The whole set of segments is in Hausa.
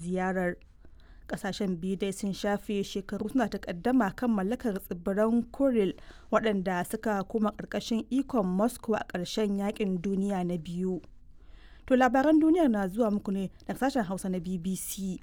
ziyarar kasashen biyu dai sun shafe shekaru suna takaddama kan mallakar tsibiran kuril waɗanda suka koma ƙarƙashin ikon moscow a ƙarshen yakin duniya na biyu to labaran duniyar na zuwa muku ne daga sashen hausa na bbc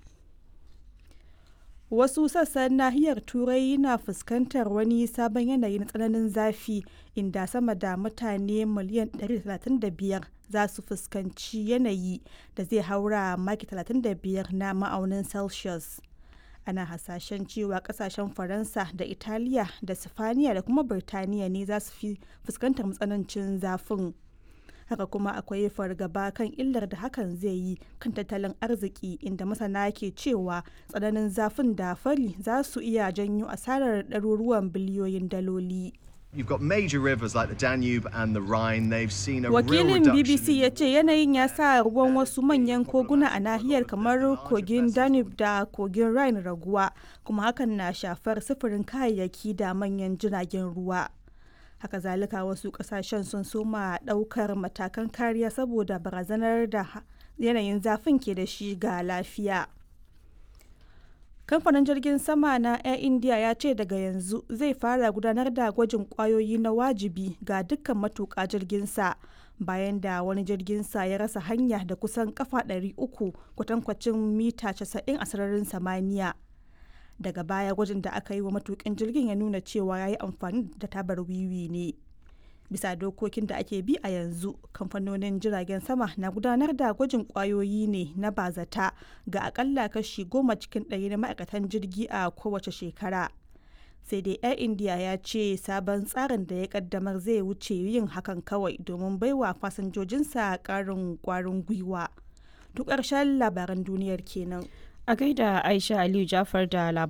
wasu sassan nahiyar turai na fuskantar wani sabon yanayi na tsananin zafi inda sama da mutane miliyan 135 za su fuskanci yanayi da zai haura maki 35 na ma'aunin celsius ana hasashen cewa kasashen faransa da italiya da sifaniya da kuma birtaniya ne za su fi fuskantar matsanancin zafin haka kuma akwai fargaba kan illar da hakan zai yi kan tattalin arziki inda masana ke cewa tsananin zafin da fari za su iya janyo asarar ɗaruruwan biliyoyin daloli. You've got major rivers like the Danube and the Rhine. They've seen a Wakilin real reduction. BBC ya ce yanayin ya sa ruwan wasu manyan koguna a nahiyar kamar kogin Danube da kogin Rhine raguwa, kuma hakan na shafar sufurin kayayyaki da manyan jiragen ruwa. Haka zalika wasu kasashen sun soma daukar matakan kariya saboda barazanar da yanayin zafin ke da shi ga lafiya. kamfanin jirgin sama na air india ya ce daga yanzu zai fara gudanar da gwajin kwayoyi na wajibi ga dukkan matuƙa jirginsa bayan da wani jirginsa ya rasa hanya da kusan kafa 300 kwatankwacin mita 90 a sararin samaniya daga baya gwajin da aka yi wa matukin jirgin ya nuna cewa ya yi amfani da tabar wiwi ne bisa dokokin da ake bi a yanzu kamfanonin jiragen sama na gudanar da gwajin kwayoyi ne na bazata ga akalla kashi goma cikin ɗari na ma'aikatan jirgi a kowace shekara sai dai air india ya ce sabon tsarin da ya kaddamar zai wuce yin hakan kawai domin baiwa fasinjojinsa ƙarin kwarin gwiwa duk ƙarshen labaran duniyar kenan A gaida Aisha Aliyu Jafar da labaran